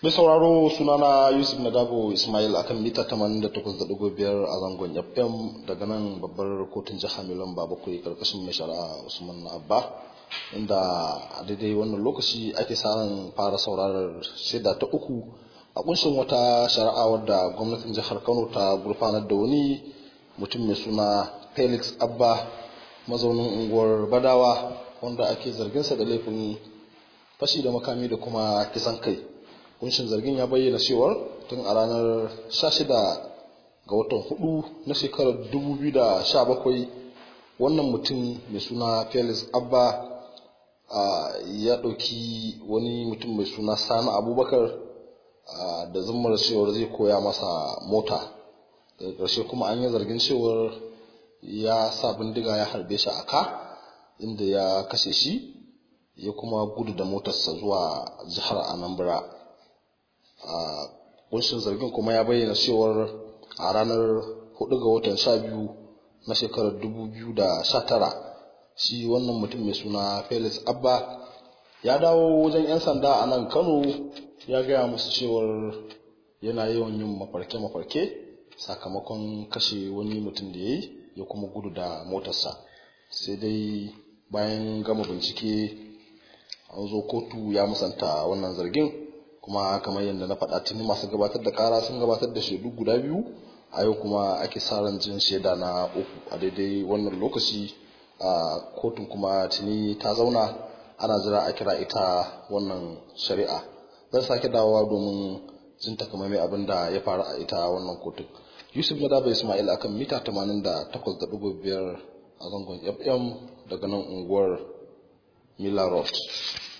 Mai sauraro sunana Yusuf Nadabo Ismail akan mita 88.5 a zangon FM daga nan babbar kotun jihar Milan bakwai karkashin mai shari'a Usman Abba inda a daidai wannan lokaci ake samun fara saurarar shaida ta uku a kunshin wata shari'a wadda gwamnatin jihar Kano ta gurfanar da wani mutum mai suna Felix Abba mazaunin unguwar Badawa wanda ake zarginsa da laifin fashi da makami da kuma kisan kai. kunshin zargin ya bayyana cewar tun a ranar 16 ga watan hudu na shekarar 2017 wannan mutum mai suna felix abba ya ɗauki wani mutum mai suna sani abubakar da zummar cewar zai koya masa mota daga ƙarshe kuma an yi zargin cewar ya sa bindiga ya harbe shi a ka inda ya kashe shi ya kuma gudu da motarsa zuwa jihar anambra a kunshin zargin kuma ya bayyana cewar a ranar 4 ga watan 12 na shekarar 2019 shi wannan mutum mai suna felix abba ya dawo wajen 'yan sanda a nan kano ya gaya musu cewar yana yawan yin mafarke-mafarke sakamakon kashe wani mutum da ya yi ya kuma gudu da motarsa sai dai bayan gama bincike an zo kotu ya musanta wannan zargin kuma kamar yadda na faɗa tuni masu gabatar da kara sun gabatar da shaidu guda biyu a yau kuma ake sa ran jin shaida na uku a daidai wannan lokaci a kotun kuma tuni ta zauna ana jira a kira ita wannan shari'a zan sake dawowa domin jin takamaimai abin da ya faru a ita wannan kotun yusuf na daba ismail akan mita 88.5 a zangon fm daga nan unguwar mila road